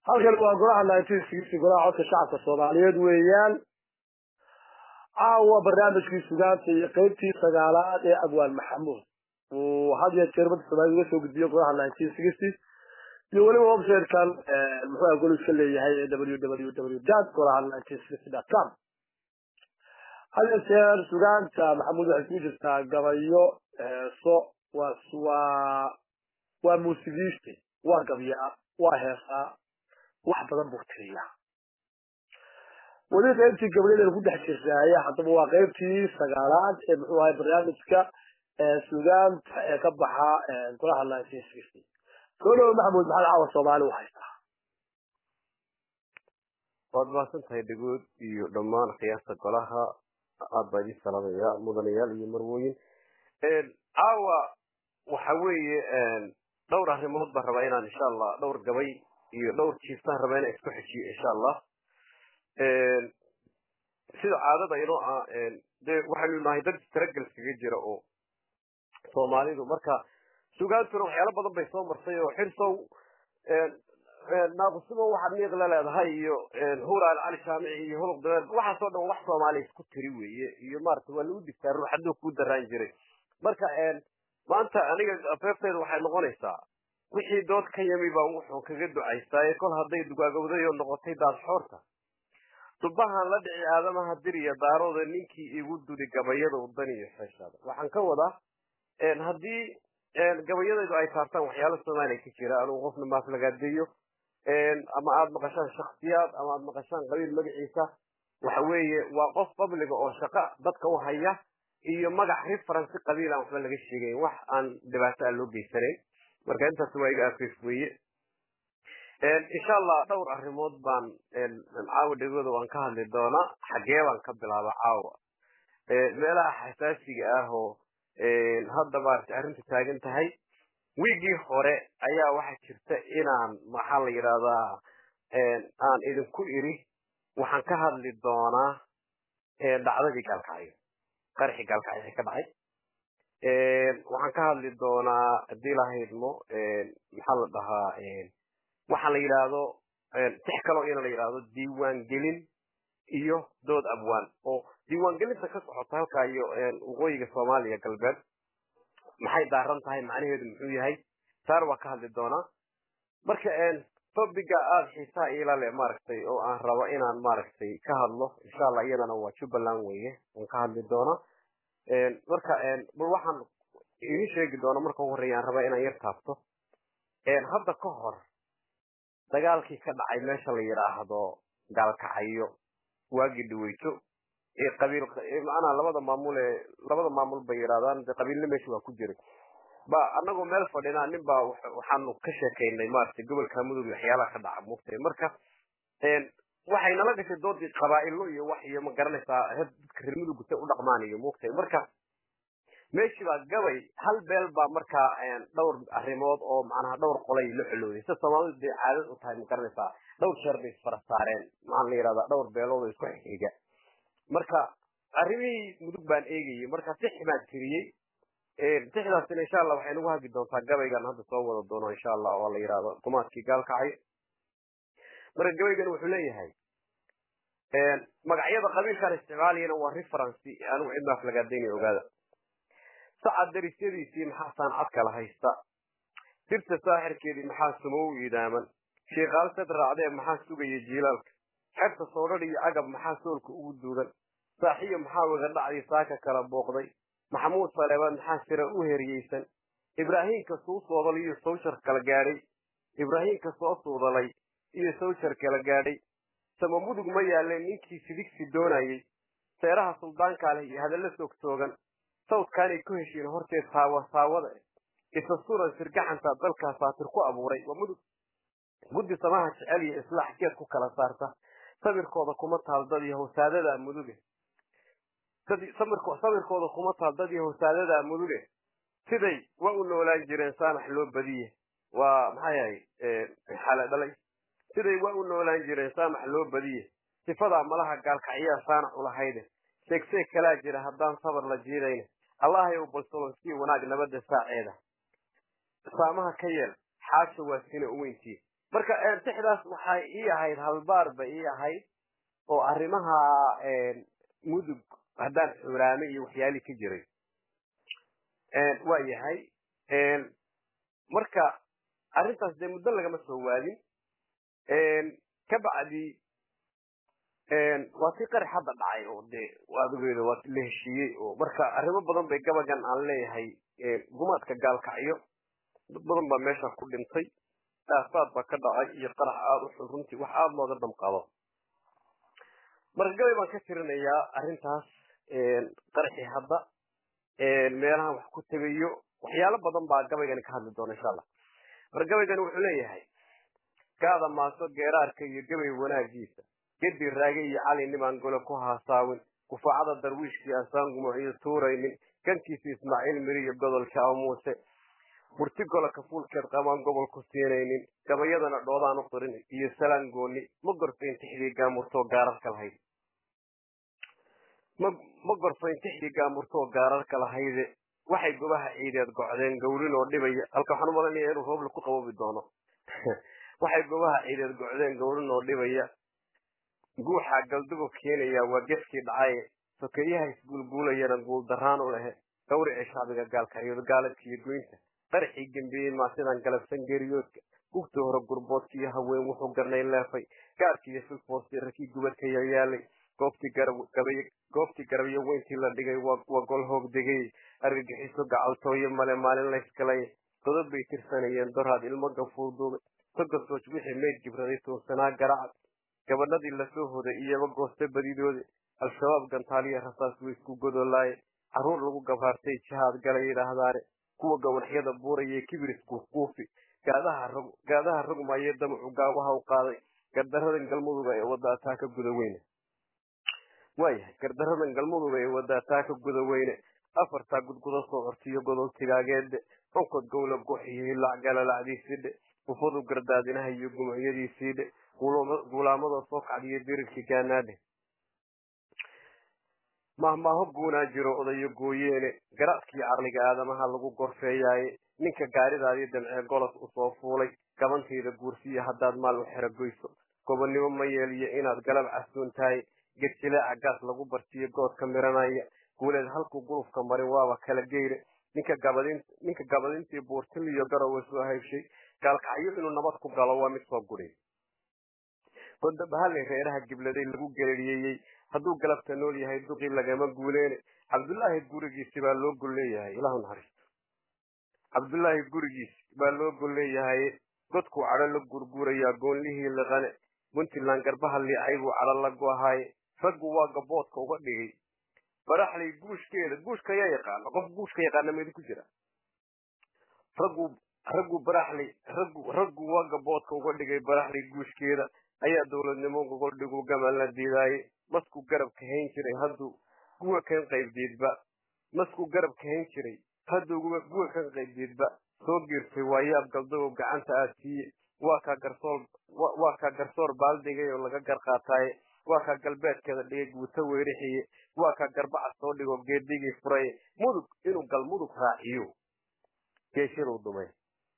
halkan waa golaha nineteen sixty golaha codka shacabka soomaaliyeed weeyaan caawa barnaamijkii sugaanta iyo qeybtii sagaalaad ee abwaan maxamuud uu had iyo jeer badda soomaalida uga soo gudbiyo golaha nineteen sixty iyo weliba websitekan muxuu ah goliska leeyahay ee w w w dot golaha nineteen sixty dot com had iyo jeer sugaanta maxamuud waxay kugu jirtaa gabayo heeso waa waa waa muusigiiste waa gabyaa waa heesaa wax badan buu tiriyaa weli qaybtii gabayadeen ku dhex jirtaaya haddaba waa qaybtii sagaalaad ee muxuu ahay barnaamijka sugaanta ee ka baxa golaha nineteen sixty soo dhawo maxamuud maxamed caawa soomaali u haystaa waad mahadsan tahay dhagood iyo dhammaan khiyaasta golaha aad baa idin salaamaya mudanayaal iyo marwooyin caawa waxa weeye dhowr arrimood baan rabaa inaan insha allah dhowr gabay iyo dhowr jiiftaan rabaa inaan isku xejiyo insha allah sida caadada inoo ah dee waxaynu nahay dad istaragal kaga jira oo soomaalidu marka sugaantuna waxyaalo badan bay soo marsay oo xirsow naaqusimo waxaad miiq la leedahay iyo huraal cali jaamici iyo huluq dabeed waxaasoo dhan wax soomaaliya isku tiri weeye iyo maarata waa lagu digtaa ruux hadduu ku daraan jiray marka maanta aniga afeefteyda waxay noqonaysaa wixii dood ka yami baan wuxuu kaga ducaystaaye kol hadday dugaagowdayo noqotay daadxoorta dubahan la dhici aadamaha diriya daarooda ninkii igu duri gabayada udan iyo xeeshaada waxaan ka wadaa haddii gabayadaydu ay taabtaan waxyaalo soomaaliya ka jira anugu qofna maaflagaadeeyo ama aada maqashaan shaksiyaad ama aada maqashaan qabiil magaciisa waxa weeye waa qof qabliga oo shaqo dadka u haya iyo magac referensi qabiil aan waxba laga sheegayn wax aan dhibaato aan loo geysanayn marka intaas waa iga afeef weeye insha allah dhowr arrimood baan caawa dhegooda waan ka hadli doonaa xaggee baan ka bilaaba caawa meelaha xasaasiga ah oo hadda maaragtay arrinta taagan tahay wiigii hore ayaa waxaa jirta inaan maxaa la yidhahdaa aan idinku iri waxaan ka hadli doonaa dhacdadii gaalkacyo qarxi gaalkacyo ka dhacay waxaan ka hadli doonaa haddii lahaydmo maxaa la dhahaa waxaa la yidhaahdo tix kaloo ina la yidhaahdo diiwaangelin iyo dood abwaan oo diiwaangelinta ka socota halkaa iyo waqooyiga soomaaliya galbeed maxay daaran tahay macnaheedu muxuu yahay saar waa ka hadli doonaa marka topiga aada xiisaha iila le maaragtay oo aan rabo inaan maaragtay ka hadlo insha allah iyadana waa jubbaland weye waan ka hadli doonaa marka bal waxaan idin sheegi doona marka ugu horreya aan rabaa inaan yar taabto hadda ka hor dagaalkii ka dhacay meesha la yidhaahdo gaalkacyo waagii dhaweyto ee qabiil macnaha labada maamul ee labada maamul bay yidhahdaan de qabiilna meesha waa ku jiray ba anagoo meel fadhinaa nin baa waxaanu ka sheekaynay maaragtay gobolka mudug waxyaalaha ka dhaca muugtay marka waxay nala gashay doodii qabaa'ilo iyo wax iyo ma garanaysaa dadka reer mudug say u dhaqmaan iyo muugtay marka meeshii baa gabay hal beel baa markaa dhowr arrimood oo macnaha dhowr qolay la colooday sida soomaalidu dee caadad u tahay ma garanaysaa dhowr jeer bay isfara saareen maxaa la yidhahdaa dhowr beelood oo isku xiga marka arrimihii mudug baan eegayay marka tix baan tiriyey tixdaasina insha allah waxay nagu hagi doontaa gabaygan hadda soo wada doono insha allah oo la yidhahdo gumaadkii gaalkacay marka gabaygan wuxuu leeyahay magacyada qabiilkan isticmaalayana waa referency anigu cid maaf lagaadaynaya ogaada sacad darisyadiisii maxaa saancad kala haysta dirta saaxirkeedii maxaa sumow iidaaman shiikaal sad raacdee maxaa sugaya jiilaalka xerta soodhadh iyo cagab maxaa soolka ugu duugan saaxiyo maxaa wegadhacdii saaka kala booqday maxamuud saleebaad maxaa sira u heriyeysan ibraahiimka suu soodal iyo sawjar kala gaadhay ibraahiimka soo suudalay iyo sawjar kala gaadhay sama mudug ma yaaleen ninkii sidigsi doonayey seeraha suldaankaa leh iyo hadalla soogtoogan sawdkaanay ku heshiin horteed saawa saawada isa suran sirgaxanta dalkaa saatir ku abuuray waa mudug guddi samaha jecel iyo islaax geed ku kala saarta sabirkooda kuma taal dad iyo hawsaadada muduge sabirkooda kuma taal dad iyo hawsaadada muduge siday waa u noolaan jireen saamax loo badiye waa maxaa yahay xale dhalay siday waa u noolaan jireen saamax loo badiye sifadaa malaha gaalkacyaa saanac ulahayde seegseeg kalaa jira haddaan sabar la jiidayna allahayow balsolonsiyo wanaag nabadda saaceeda saamaha ka yeel xaasha waa sina uweyntii marka tixdaas waxay ii ahayd halbaar bay ii ahayd oo arrimaha mudug haddaan xuraame iyo waxyaalii ka jiray waa yahay marka arrintaas dee muddo lagama soo waadin ka bacdi waa tii qarax hadda dhacay oo dee adugeeda waa la heshiiyey oo marka arrimo badan bay gabagan aan leeyahay gumaadka gaalkacyo dad badan baa meesha ku dhintay aasaad baa ka dhacay iyo qarax aada u xun runtii wax aada looga damqado marka gabay baan ka tirinayaa arrintaas qaraxii hadda meelahan wax ku tegayo waxyaalo badan baa gabaygani ka hadli doona insha allah marka gabaygani wuxuu leeyahay kaada maaso geeraarka iyo gabay wanaagiisa gedi raage iyo cali nimaan gole ku haasaawin kufaacada darwiishkii asaan gumuciyo tuuraynin gankiisa ismaaciil miri iyo godolka amuuse murti gola kafuulkeed qabaan gobol ku siinaynin gabayadana dhoodaan u qirin iyo salaan gooni ma gorfayn tixdii gaamurtoo gaararka lahayd ma gorfayn tixdii gaamurtoo gaararka lahayde waxay gobaha ciideed gocdeen gawrin oo dhibaya halka waxaan umalanaya inuu rooble ku qaboobi doono waxay gobaha ciideed gocdeen gawrin oo dhibaya guuxa galdugo keenaya waa gefkii dhacaye sokeeyaha isguulguulayana guuldaraan u lehe gawricii shacbiga gaalkacyood gaaladka iyo goynta qaraxii gembeeyey maasidan galabsan geeriyoodka gugta hore gurboodka iyo haween wuxuu garnay leefay gaarkii iyo filfoostii rakii gubadka yaryaalay goobtii garabyo weyntii la dhigay waa gol hoog degay argagixiso gacaltooyo male maalin laysgalay godod bay tirsanayeen doraad ilmo gafuurduubay togasooj wixii meyd gibraday tuursanaa garacad gabadhadii lasoo hoday iyaba goosta badidoodi al-shabaab gantaaliya rasaas way isku godolaaye carruur lagu gabaartay jihaad gala yidhaahdaane kuwa gawanxyada buurayee kibiris kuufkuufi gaadaha rogmaye damacu gaabaha u qaaday gardaradan galmuduga ee wadaataa ka guda weyne waayahay gardaradan galmuduga ee wadaataa ka guda weyne afartaa gudgudo soo cortiyo godol tigaageede onkod gowla goxiyo hilac galalacdiisiidhe ufadu gardaadinaha iyo gumucyadiisiidhe guulaamadoo soo kacdiyo dirirkii gaanaadhe mahmaaho guunaa jiro odayo gooyeene garaadkii carliga aadamaha lagu gorfeeyaaye ninka gaaridaadii damcee golos usoo fuulay gabantayda guursiya haddaad maal u xeragoyso gobonnimo ma yeeliyo inaad galab casuun tahay gedjileeca gaas lagu bartiyo goodka miranaya guuleed halkuu gulufka marin waaba kala geyre ninka gabadintii buurtiliyo garowe soo haybshay gaalkacyo inuu nabad ku galo waa mid soo gudhay godabahalley reeraha gibladay lagu geleriyeyey hadduu galabta nool yahay duqii lagama guuleene cabdullaahi gurigiisi baa loo gol leeyahay ilahu naxariisto cabdullaahi gurigiisi baa loo gol leeyahay godkuu cadho la gurguurayaa goonlihii liqane puntland garbaha liicay buu cadho la go-ahaaye raggu waa gaboodka uga dhigay baraxley guushkeeda guushka ayaa yaqaana qof guushka yaqaana ma idinku jira raggu raggu baraxley raggu raggu waa gaboodka uga dhigay baraxley guushkeeda ayaa dowladnimo gogol dhigu gaman la diidaaye masku garab kahayn jiray hadduu guga kan qaybdiidba masku garab kahayn jiray hadduu guga kan qaybdiidba soo giirtay waa yaab galdagow gacanta aad siiye waa kaa garsoor waa kaa garsoor baaldigay oo laga gar qaataaye waa kaa galbeedkeeda dhigay guuto weerixiye waa kaa garbaca soo dhigo geedigii furaye mudug inuu gal mudug raaciyo geeshaduu dhumay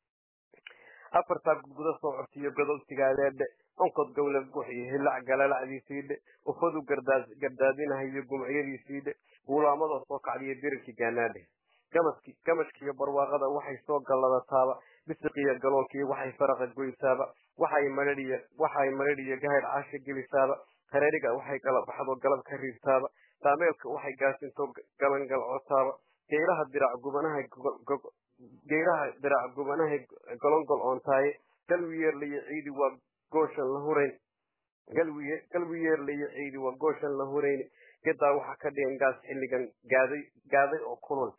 afartaa gudgudo soo cortiyo godob tigaadeedhe onkod gowla guxiyo hilac galalacdiisiidhe ufadu gardaadinahayo gumcyadiisiidhe guulaamadoo soo kacdiyo dirirkii gaanaadhe gamashkiiyo barwaaqada waxay soo galladataaba bisiqiyo galoolkii waxay faraqa goysaaba waxay madhadhiyo gahayr caasha gelisaaba hareeriga waxay kala baxdo galab ka riibtaaba daameelka waxay gaasintoo galangalcotaaba geeraha dirac gubanaha geeraha dirac gubanahay golongol oontaaye galwi yeerlayo ciidi waa gooshan la hurayn galwi galwi yeerlayo ciidi waa gooshan la hurayn gedaa waxaa ka dhigan gaas xilligan gaaday gaaday oo kulul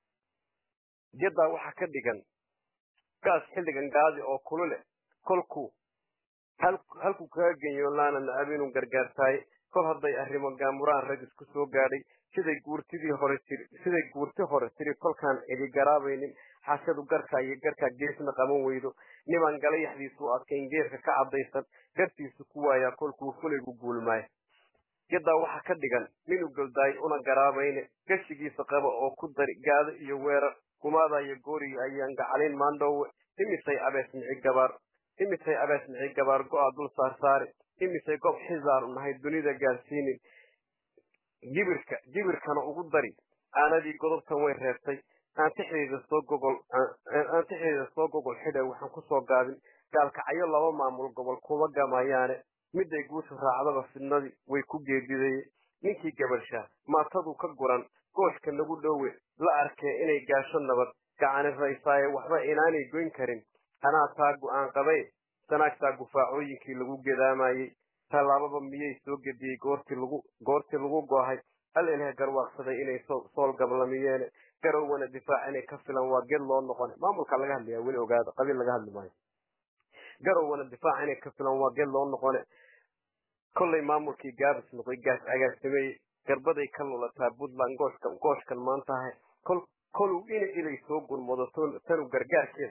gedaa waxaa ka dhigan gaas xilligan gaadi oo kulule kolku halku kaga genyo laana nacab inuu gargaartaaye kol hadday arrimo gaamuraan rag isku soo gaadhay siday guurtidii hore tiri siday guurti hore tiri kolkaan cidi garaabaynin xashadu garkaa iyo garkaa geesna qaban weydo nimaan galayaxdiisu adkayn geerka ka caddaysan gartiisu ku waayaa kolkuu fulaygu guulmaayo yadaa waxaa ka dhigan ninuu goldaay una garaabayne gashigiisa qaba oo ku dari gaado iyo weerar gumaadayo gooriga ayaan gacalin maandhoowe imisay abees mici gabaar imisay abeesmixi gabaar go-a dul saarsaari imisay gob xisaar u nahay dunida gaarsiinin gibirka gibirkana ugu dari aanadii godobtan way reebtay aantixdeeda soo gogol aantixdeeda soo gogol xidha waxaan kusoo gaabin gaalkacyo laba maamul gobol kuma gamayaane miday guushu raacdaba fidnadii way ku geedidaye ninkii gabalshaa maatadu ka guran gooshka nagu dhowe la arkee inay gaasho nabad gacani raysaaye waxba inaanay goyn karin anaa taa go-aan qabay sanaagtaa gufaacooyinkii lagu gedaamayey tallaababa miyay soo gediyey goortii lagu goortii lagu goohay hal ilhe garwaaqsaday inay sool gablamiyeene garowana difaac inay ka filan waa ged loo noqone maamulka laga hadlaya weli ogaada qabiil laga hadli maayo garowana difaac inay ka filan waa ged loo noqone kollay maamulkii gaabis noqday gaas agaasimeeye garbaday ka lulataa puntland gooshka gooshkan maantahay kol koluu ina ilay soo gurmado tanu gargaarkeeda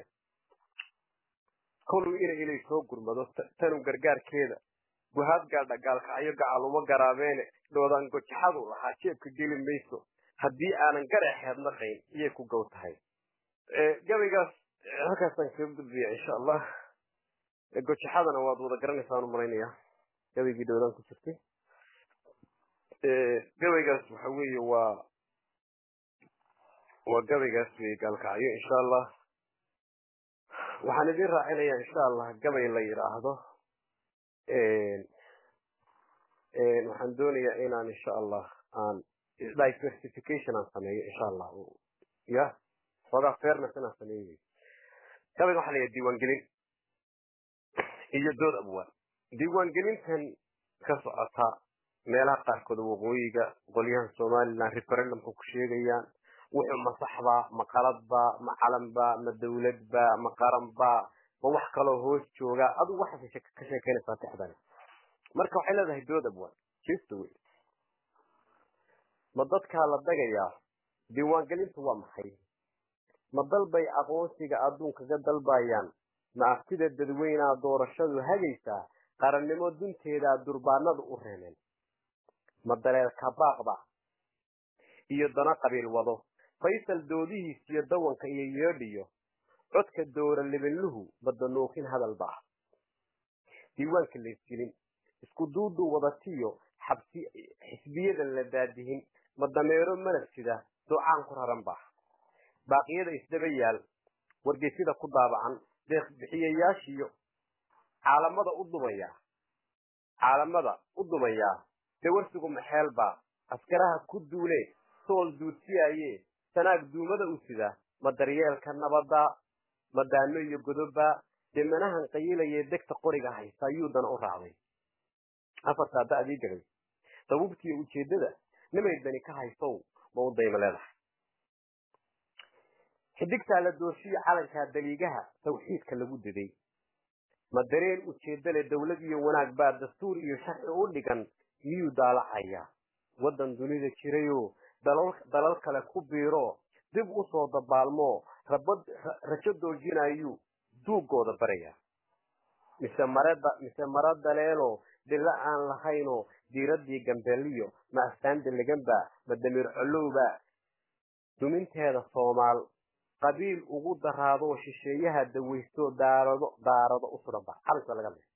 koluu ina ilay soo gurmado tanu gargaarkeeda guhaad gaadha gaalkacyo gacal uma garaabeene dhoodaan gojaxadu lahaa jeebka geli mayso haddii aanan garaxeed naqayn iyay ku gow tahay gabaygaas halkaasaan kaga gudbiya insha allah gojaxadana waad wada garanaysaan u malaynayaa gabaygii dhowdaan ku jirtay gabaygaas waxa weeye waa waa gabaygaas wey gaalkacyo insha allah waxaan idin raacinayaa insha allah gabay la yidhaahdo waxaan doonayaa inaan insha allah aan diversification aan sameeyo insha allah ya xoogaa fairness inaan sameeyo gabayga waxaa la yidhaha diiwaangelin iyo dood abwaan diiwaangelintan ka socota meelaha qaarkood waqooyiga qolyahan somaliland referendumka ku sheegayaan wuxuu ma saxbaa ma qaladbaa ma calanbaa ma dawladbaa ma qaranbaa ma wax kaloo hoos jooga adigu waxaasay ka sheekeynaysaa tixdani marka waxay leedahay dood abwaan jeesta wey ma dadkaa la dagayaa diiwaangelintu waa maxay ma dalbay aqoonsiga adduunkaga dalbayaan ma aftida dadweynaa doorashadu hagaysaa qarannimo dunteedaa durbaanadu u reemeen ma daleelka baaqba iyo dana qabiil wado faysal doodihiis iyo dawanka iyo yeedhiyo codka doora libanluhu badanuukin hadalba ah diiwaanka laysgelin isku duuduu wadatiyo xabsi xisbiyadan la daadihin ma dameero manaf sida ducaan ku raran ba baaqiyada isdaba yaal wargeysyada ku daabacan deeq bixiyayaashiyo caalamada u dumaya caalamada u dumayaa dawarsigu maxeelbaa askaraha ku duule sool duudsiyaaye sanaag duumada u sida ma daryeelka nabadda ma daano iyo godobba demanahan qayilaye degta qoriga haysta ayuudana u raacday afartaa da'dii gabay dabuubtiiyo ujeeddada nimay dani ka haysow ma u dayma leedahay xidigtaa la dooshiyo calankaa daliigaha tawxiidka lagu diday ma dareen ujeedda leh dawlad iyo wanaag baa dastuur iyo sharci u dhigan miyuu daalacayaa waddan dunida jirayoo dalal kale ku biiro dib u soo dabaalmo rajo doojinayuu duugooda barayaa mise mareda mise mara daleelo dhilla aan lahaynoo diiraddii gambeeliyo ma astaanda leganba ma damiir colowba duminteeda soomaal qabiil ugu daraadoo shisheeyaha dawaysto daarado daarado u sudanba calanka laga le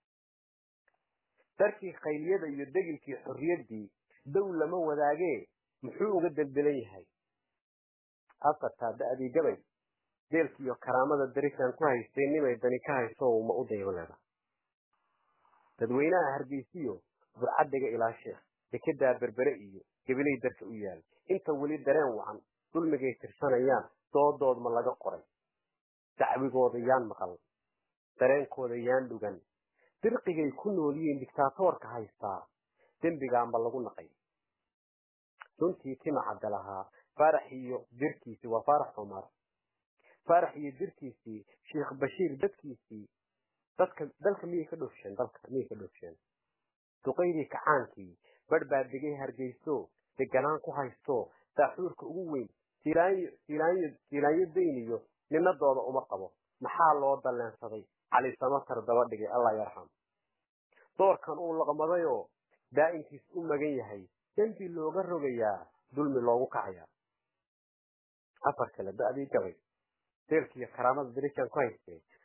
darkii khayliyada iyo degilkii xorriyaddii dow lama wadaagee muxuu uga deldelan yahay afartaa da'dii gabay deelkiiyo karaamada darisan ku haystay nimay dani ka hayso ma u daymo leeda dadweynaha hargeysiyo burcaddiga ilaa sheekh dekedaa berbere iyo gebilay darka u yaal inta weli dareen wacan dulmigay tirsanayaan doodood ma laga qoray dacwigooda yaan maqal dareenkooda yaan dhugan dirqigay ku nool yihiin dictaatoorka haystaa dembigaa ma lagu naqay runtii tima cadda lahaa faarax iyo dirkiisii waa faarax cumar faarax iyo dirkiisii sheekh bashiir dadkiisii dadka dalka miyay ka dhoofsheen dalka miyay ka dhoofsheen duqaydii kacaankii badh baa degay hargeyso deganaan ku haysto saaxuurka ugu weyn silaanyo silaanyo silaanyo dayniyo ninadooda uma qabo maxaa loo dalleensaday cali samatar daba dhigay allah yarxam doorkan uu laqmadayoo daa'inkiis u magan yahay dembi looga rogayaa dulmi loogu kacayaa afar kale da'dii gabay deelkiiyo karaamada darijan ku haystay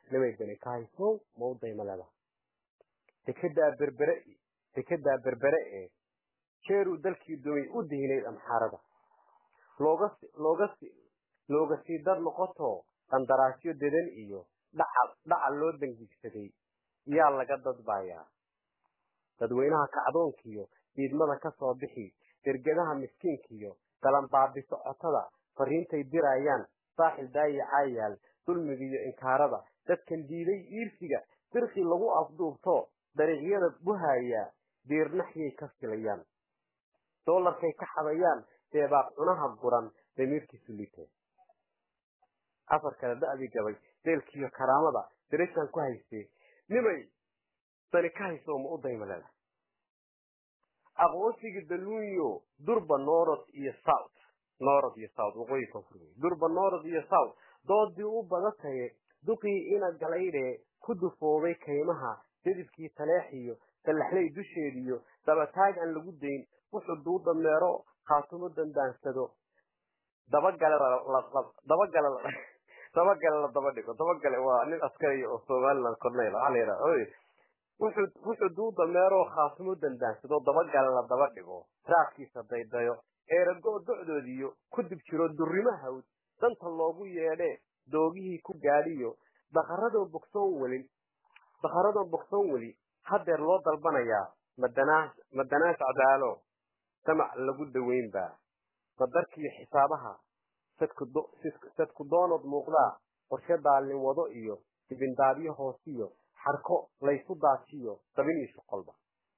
nimaydani ka haysow ma u dayma leedaha dekedaa berbere dekedaa berbere ee jeeruu dalkii doonay u dihinayd amxaarada looga looga looga sii dar noqotoo qandaraasyo dedan iyo dhaca dhaca loo dangigsaday yaa laga dadbayaa dadweynaha kacdoonkiyo diidmada ka soo bixi dergadaha miskiinkiyo dalanbaabiso cotada fariintay dirayaan saaxil daayacaayaal dulmigiiyo inkaarada dadkan diiday iirsiga dirqii lagu afduubto dariiqyada buhayaa diirnaxyay ka filayaan doolarkay ka xadayaan deebaaq cunaha guran damiirkiisu liitee afar kale da'dii gabay deelkiiyo karaamada dirashaan ku haystee nimay dani ka hayso ma u dayma leedahay aqoonsigii daluunyo durba norod iyo south norod iyo south waqooyi koonfur wey durba norod iyo south doodii u badataye duqii ina galaydhee ku dufoobay kaymaha jadibkii taleexiyo dallaxlay dusheediyo dabataag aan lagu dayn wuxuu duu dameero khaatumo dandaansado dabagale dabagale dabagale la daba dhigo dabagale waa nin askariya oo somaliland corneyl waxaa la yidhaha wuxuu wuxuu duu dameeroo khaatumo dandaansado dabagale la daba dhigo raadkiisa daydayo eerago docdoodiyo ku dib jiro durrimo hawd danta loogu yeedhee doogihii ku gaadhiyo daqaradoo bogsoon welin daqaradoo bogsoon weli hadeer loo dalbanayaa madanaas madanaas cadaalo samac lagu daweynbaa qadarkiiyo xisaabaha sadku doonood muuqdaa qorshe daalin wado iyo dibindaabyo hoosiyo xarko laysu daajiyo dabin iyo shuqolba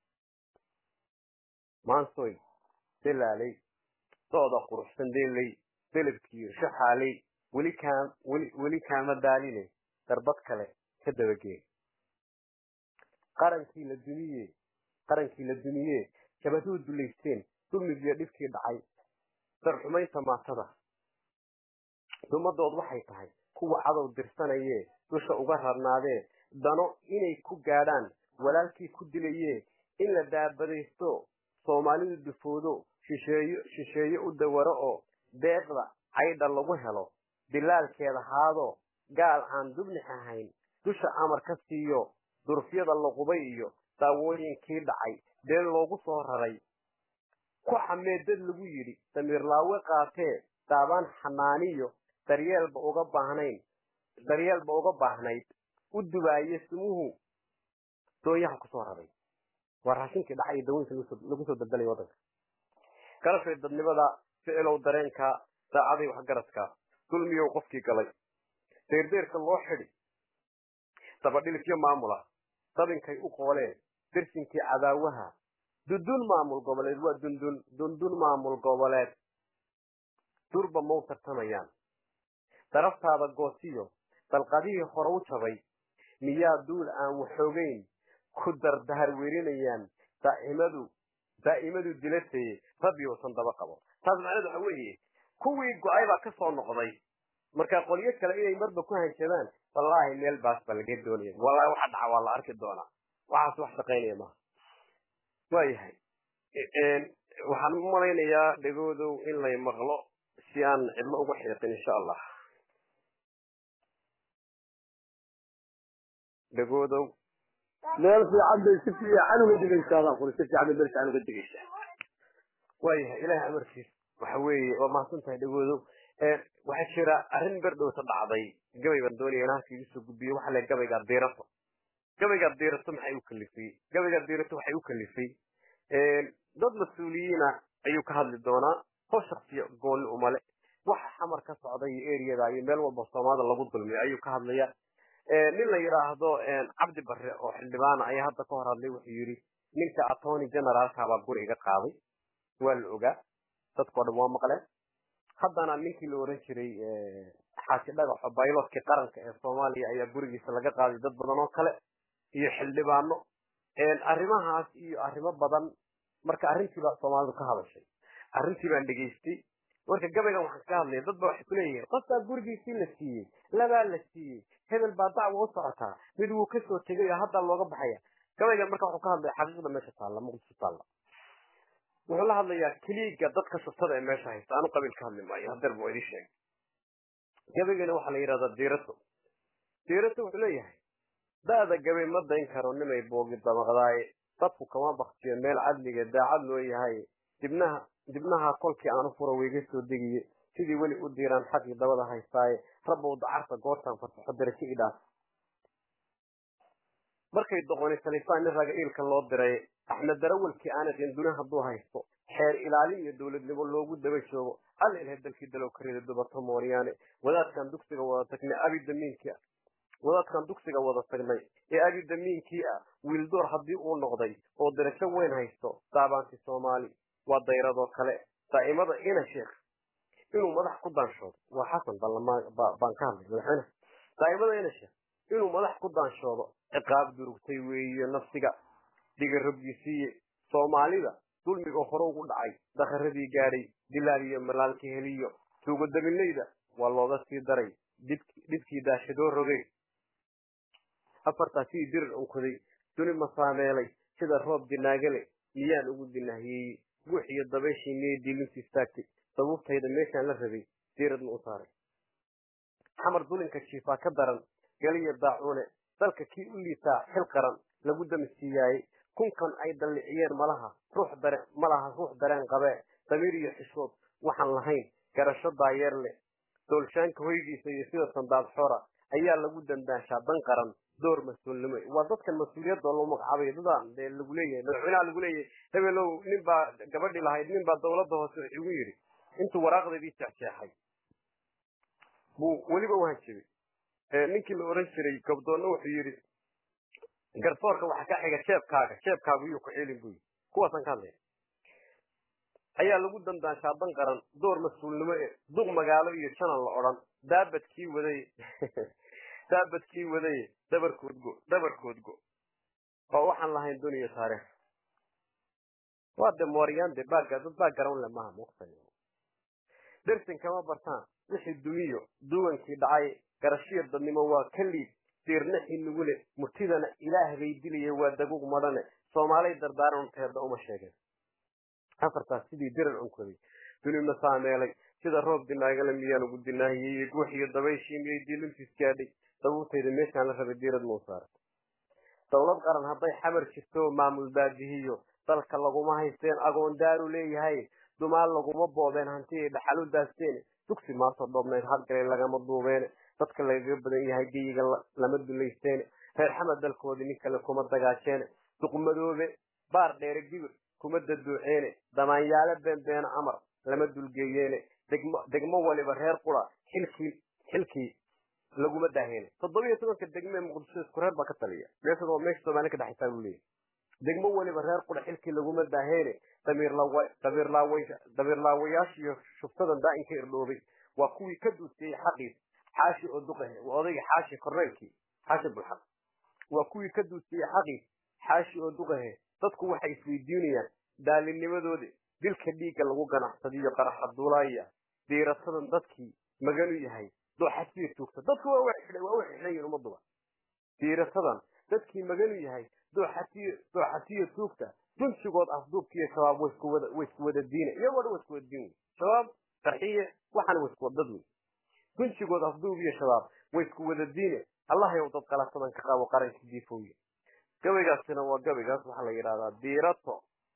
maansoy dalaalay sooda quruxsan deelay delabkiiyo shaxaalay weli kaa weli weli kaama daaline darbad kale ka dabagee qarankii la dumiye qarankii la dumiye shabaduhu dulaysteen dulmigiiyo dhibkii dhacay darxumaynta maatada dumadood waxay tahay kuwa cadow dirsanayee dusha uga rarnaadee dano inay ku gaadhaan walaalkii ku dilayee in la daabadaysto soomaalidu dufoodo shisheeyo shisheeye u dawaro oo deeqda caydha lagu helo dilaalkeeda haado gaal aan dubnix ahayn dusha amar ka siiyo durufyada laqubay iyo daawooyinkii dhacay deen loogu soo raray ku xamee dad lagu yidhi damiirlaawe qaatee daabaan xanaaniyo daryeelba uga baahnayn daryeelba uga baahnayd u dubaaye sumuhu doonyaha kusoo raray waa raashinkii dhacay iyo dawooyinka lagu soo daldalay waddanka galashay dadnimada ficilow dareenka saacaday waxgaradka dulmiyow qofkii galay deerdeerka loo xidi dabadhilifyo maamula dabinkay u qooleen dirsinkii cadaawaha dundun maamul goboleed waa dundun dundun maamul goboleed durba mau tartamayaan daraftaada goosiyo dalqadihii hore u jabay miyaa duul aan waxoogeyn ku dardahar werinayaan daa'imadu daa'imadu dilataye rabbi uusan daba qabo taas macnaheedu waxa weeye kuwii go-ay baa ka soo noqday marka qolyo kale inay marba ku hanjabaan wallaahi meel baas baa laga doonaya wallahi waxa dhaca waa la arki doonaa waxaas wax shaqaynaya maaha waayahay waxaan u malaynayaa dhegoodow in lay maqlo si aan cidlo uga xiiqin insha allah dhegoodow meel fiican bay si fiican uga digaysaadaan kuli si fiican bay meel fiican uga digaysaa waayahay ilaahay amarkiis waxa weeye waa mahadsan tahay dhegoodow waxaa jira arrin berdhowta dhacday gabay baan doonaya in halka igu soo gudbiyo waxa le gabaygaa diirato gabaygaa diirato maxay u kalifay gabaygaa diirato waxay u kalifay dad mas-uuliyiina ayuu ka hadli doonaa hoo shaksiya gooni umale waxa xamar ka socda iyo eriyada iyo meel walba soomaalida lagu dulmiyo ayuu ka hadlaya nin la yidhaahdo cabdi barre oo xildhibaana ayaa hadda ka hor hadlay wuxuu yidhi ninka attorney generaalka baa guri iga qaaday waa la ogaa dadkao dhan waa maqleen haddana ninkii la oran jiray xaaji dhagaxo bayloodkii qaranka ee soomaaliya ayaa gurigiisa laga qaaday dad badan oo kale iyo xildhibaano arrimahaas iyo arrimo badan marka arrintii baa soomaalidu ka hadashay arrintii baan dhegaystay marka gabaygan waxaan ka hadlaya dad ba waxay kuleeyihiin qofbaa gurigiisii la siiyey labaa la siiyey hebel baa dacwa u socotaa mid wuu kasoo tegay oo haddaa looga baxaya gabaygan marka wuxuu ka hadlaya xaqiiqda meesha taalla muqdisho taalla wuxuu la hadlayaa keliiga dadka shuftada ee meesha haysta aanu qabiil ka hadli maayo hadeer buu idin sheegay gabaygana waxaa la yidhahdaa diirato diirata wuxuu leeyahay da'da gabay ma dayn karo nimay boogi damaqdaaye dadku kama baktiyo meel cadliga daacad loo yahay dibnaha dibnaha kolkii aan u furo wayga soo degiye sidii weli u diiraan xaqii dabada haystaaye rabbow dacarta goortaan fasaxo darajo idhaaf markay doqoni salifaan nin raga iilka loo diray axmed darawalkii aanaqin duni hadduu haysto xeer ilaalin iyo dowladnimo loogu daba joogo alla ilhay dalkii dalow ka rida dubato mooryaane wadaadkan dugsiga wada tagnay abidamiinkii wadaadkan dugsiga wada tagnay ee abidamiinkii ah wiildoor haddii uu noqday oo darajo weyn haysto daabaanti soomaali waa dayradoo kale daa'imada ina sheekh inuu madax ku daanshoodo waa xasan baan ka hadlay madaxweyne daa'imada ina sheekh inuu madax ku daanshoodo ciqaab durugtay weeye nafsiga dhiga rabgisiiye soomaalida dulmiga hore ugu dhacay dakaradii gaadhay dilaal iyo malaalka heliyo tuugodabilayda waa looga sii daray dhibkii daashadoo rogay afartaa sidii dirir unkuday duni masaameelay sida roob dinaagale miyaan ugu dinahiyeeyey guux iyo dabayshii miyay dilintu istaagtay sabuubtayda meeshaan la rabay diiradna u saaray xamar dulinka jiifaa ka daran galiya daacuune dalka kii u liitaa xil qaran lagu damisiiyaayey kunkan ay dalliciyeen malaha ruux dare malaha ruux dareen qabee damiir iyo xishood waxaan lahayn garasho daayeer leh doolshaanka hoygiisa iyo sida sandaad xora ayaa lagu dandaanshaa dan qaran door mas-uulnimo waa dadkan mas-uuliyadda loo magacaabay dadaan dee lagu leeyahay madaxweynaha lagu leeyahay hebelow nin baa gabadhi lahayd nin baa dawladda hoose igu yidhi intuu waraaqdeedii jeexjeexay buu weliba u hanjabay ninkii la oran jiray gabdoonna wuxuu yidhi garsoorka waxa ka xiga jeebkaaga jeebkaagu yuu ku celin buyi kuwaasaan ka hadlaya ayaa lagu dandaanshaa dan qaran door mas-uulnimo e duq magaalo iyo janan la odhan daabadkii waday daabadkii wadaye dabarkoodgo dabarkoodgo oo waxaan lahayn duniya taariikh waa de mooryaande baaga dad baa garan le maaha muqtan dersin kama bartaan wixii dumiyo duwankii dhacay garashiya dadnimo waa ka liid diirnaxii nugu le murtidana ilaah bay dilaya waa daguug madhane soomaalay dardaaranteeda uma sheegeen afartaas sidii dirar unkoday duni masaameelay sida roob dinaagale miyaan ugu dinaahiyey guux iyo dabayshii miyay dilintiis gaadhay dabuurtayda meeshaan la rabay diirad mau saaray dowlad qaran hadday xamar jirto maamul baadihiyo dalka laguma haysteen agoon daaru leeyahay dumaal laguma boobeen hanti ay dhaxal u daasteen dugsi maasoo dhoobnayd hadgalay lagama duubeene dadka lagaga badan yahay geyiga lama dulaysteene reer xamar dalkoodii nin kale kuma dagaajeene duqmadoobe baar dheere gibir kuma daduuceene damaanyaale beenbeene amar lama dulgeeyeene degmo degmo waliba reer qura xilkii xilkii laguma daaheene toddoba iyo tobanka degme muqdisho isku reer baa ka taliya meesha meesha soomaali ka dhexaysaa buu leeyahy degmo waliba reer qura xilkii laguma daaheene damiirlaawayaasha iyo shuftadan daa'inka irdhoobay waa kuwii ka duusiyey xaqiis xaashi oo duqahe waa odayga xaashi korneylkii xaashi bulxaq waa kuwii ka duusiyey xaqiis xaashi oo duqahe dadku waxay isweydiinayaan daalinimadoodi dilka dhiigga lagu ganacsadiyo qaraxa duulaaya diiratadan dadkii maganu yahay dooxasiya tuugta dadku waa waa u xidhayin ummaduba diiratadan dadkii maganu yahay dooxasiya dooxasiya tuugta dunsigood afduubkiiyo shabaab way isku wada way isku wada diina iyagoo dhan way isku wada diin wey shabaab qarxiye waxaana way isku wada dad wey dunsigood afduub iyo shabaab way isku wada diine allah yow dad qalatadan ka qaabo qaranka diifooye gabaygaasina waa gabaygaas waxaa la yidhahdaa diirato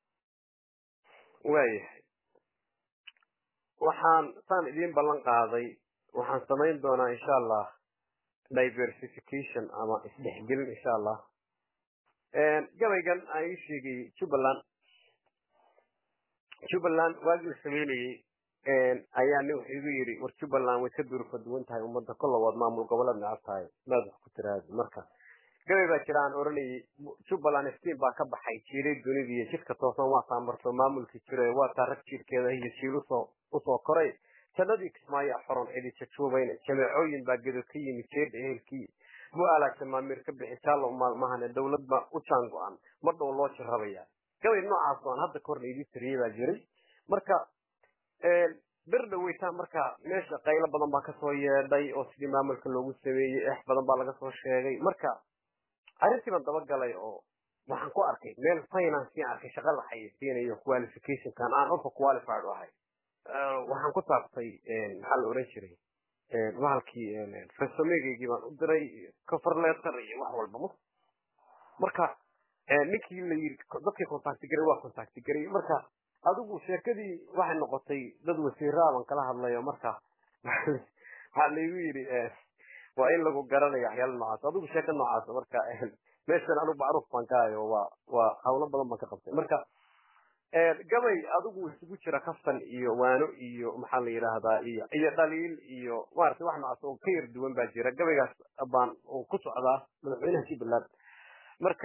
waayahay waxaan saan idiin ballan qaaday waxaan samayn doonaa insha allah diversification ama isdhexgelin insha allah gabaygan aan ii sheegay jubbaland jubbaland waagii la sameynayey ayaa nin wuxuu igu yidhi war jubbaland way ka durfa duwan tahay ummadda kollawaad maamul goboleed necab tahay maad wax ku tiraadi marka gabay baa jira aan oranayay jubbaland iftiin baa ka baxay jiilay dunida iyo jidka toosan waa saamarto maamulkii jiray waa taa rag jiirkeeda iyo jiil usoo usoo koray jannadii kismaayo xoron cidi jajuubayne jameecooyin baa gedo ka yimi jeedha ehelkii bu-aalaa jamaamiir ka bixi jaallo maalmahane dowlad baa u jaan go-an mar dhow loo jirrabayaa gabay noocaas oo aan hadda kahorna idii tiriyey baa jiray marka bir dhaweytaan marka meesha qaylo badan baa kasoo yeedhay oo sidii maamulka loogu sameeyey eex badan baa laga soo sheegay marka arrintii baan dabagalay oo waxaan ku arkay meel finance arkay shaqa la xayeysiinayo qualificationkan aan ofa qualified u ahay waxaan ku taabtay maxaa la oran jiray bahalkii resumegaygii baan u diray cover letter iyo wax walba m marka ninkii la yiri dadkii contact garay waa contact garay marka adigu sheekadii waxay noqotay dad wasiiraa baan kala hadlayo marka waxaa laygu yidhi waa in lagu garanayo waxyaala noocaas adigu sheeka noocaas marka meeshan anigu macruuf baan ka hayo waa waa hawlo badan baan ka qabtay marka gabay adigu isugu jira kaftan iyo waano iyo maxaa la yidhaahdaa iyo iyo dhaliil iyo maaragtay wax noocaas oo ka yar duwan baa jira gabaygaas baan ku socdaa madaxweynaha jubbaland marka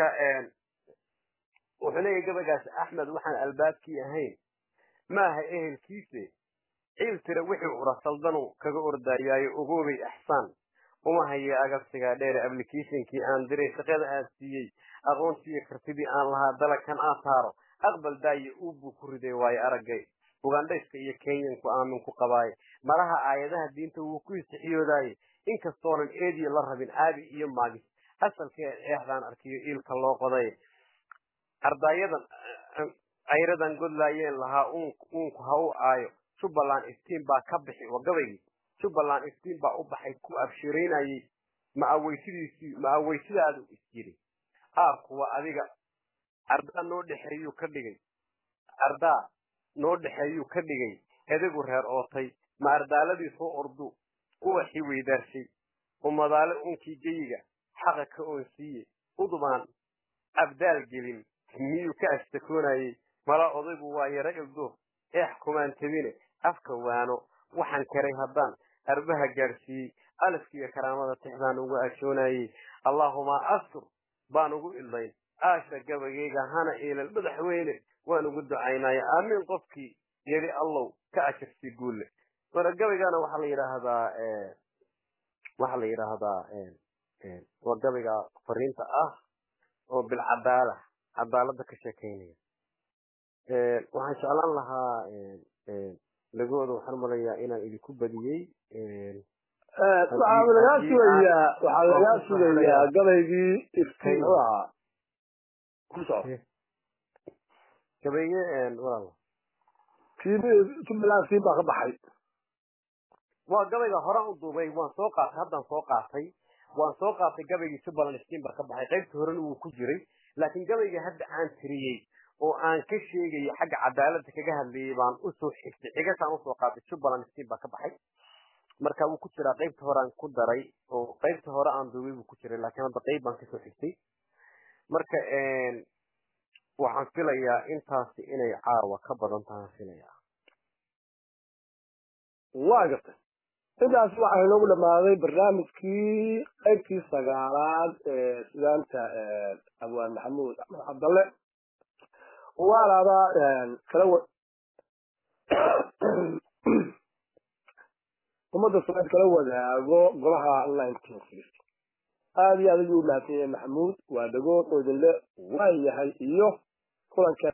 wuxuu leeyahay gabaygaas axmed waxaan albaabkii ahayn maaha ehelkiise ciil tira wixii ura saldanu kaga ordayaayo ogoobay axsaan uma haya agabsigaa dheere applicationkii aan diray shaqada aan siiyey aqoontiiyo kartidii aan lahaa dalagkan aan saaro aqbal daaye uubuu ku riday waayo araggay ugandhayska iyo kenyanku aamin ku qabaaye malaha aayadaha diinta wuu ku istixyoodaaye inkastoonan eediyo la rabin aabi iyo maagis asalkee eexdaan arkiyo iilka loo qoday ardaayadan ayradan godlaayeen lahaa uunku ha u aayo jubbaland iftiin baa ka bixi waa gabaygii jubbaland iftiin baa u baxay ku abshiraynayey ma aweysidiisii ma aweysidaadu isjiri aarku waa adiga ardaa noo dhexeeyuu ka dhigay ardaa noo dhexeeyuu ka dhigay edagu reer ootay ma ardaaladii soo ordu uwaxii weydaarshay umadaale unkii geyiga xaqa ka oonsiiye udubaan abdaal gelin miyuu ka ashtakoonayey mala odaygu waa yaro ilduuf eex kumaan tabine afka waano waxaan karay haddaan arbaha gaadhsiiyey alafkiiyo karaamada tixdaan ugu ashoonayey allaahuma astur baan ugu ildayn aasha gabayayga hana eelal madaxweyne waan ugu ducaynaya aamiin qofkii yidhi allow ka ajarsi guulle marka gabaygana waxaa la yidhaahdaa waxaa la yidhaahdaa waa gabayga fariinta ah oo bilcadaala cadaalada ka sheekeynaya waxaan jeclaan lahaa lagooda waxaan umalayaa inaan idinku badiyey waxaa lagaa sugayaa waxaa lagaa sugayaa gabaygii iftiin u ahaa ku soco gabayge walaal jubbaland siin baa ka baxay waa gabayga horaan u duubay waan soo qaatay haddaan soo qaatay waan soo qaatay gabaygii jubbaland iftiin baa ka baxay qaybta horena wuu ku jiray laakiin gabayga hadda aan tiriyey oo aan ka sheegayay xagga cadaaladda kaga hadlayay baan usoo xigtay xigasaan usoo qaatay jubbaland iftiin baa ka baxay marka wuu ku jiraa qaybta hore aan ku daray oo qaybta hore aan duubay buu ku jiray laakiin hadda qayb baan kasoo xigtay marka waxaan filayaa intaasi inay caawa ka badan tahaan filayaa waa gartay intaas waxaa inoogu dhamaaday barnaamijkii qaybtii sagaalaad ee sugaanta abwaan maxamuud axmed cabdalle waalaaba kala wa ummadda soomaalied kala wadaago golaha nineteen sixty aada iyo aad ayuu umahadsan yahay maxamuud waa dhagood oo idinle waa yahay iyo kulanka